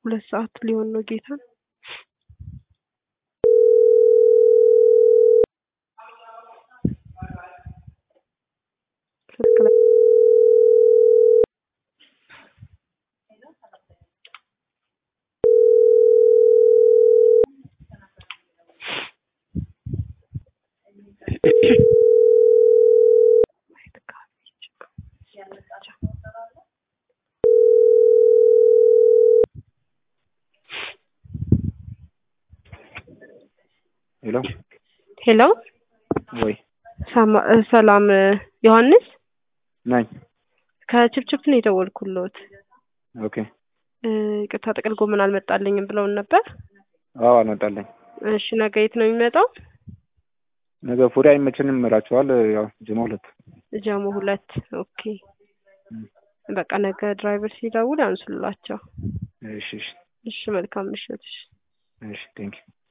ሁለት ሰዓት ሊሆን ነው ጌታ ስልክ ላይ ሄሎ ሄሎ ወይ ሰማ- ሰላም ዮሐንስ ነኝ። ከችፕችፕ ነው የደወልኩልዎት። ኦኬ እ፣ ይቅርታ ጥቅል ጎመን አልመጣልኝም ብለውን ነበር። አዎ አልመጣለኝ። እሺ ነገ የት ነው የሚመጣው? ነገ ፉሪ አይመቸንም እላቸዋል። ያው ጅማ ሁለት ጀሞ ሁለት ኦኬ። በቃ ነገ ድራይቨር ሲደውል ያንሱላቸው። እሺ እሺ እሺ መልካም ምሽት። እሺ እሺ ቴንክ ዩ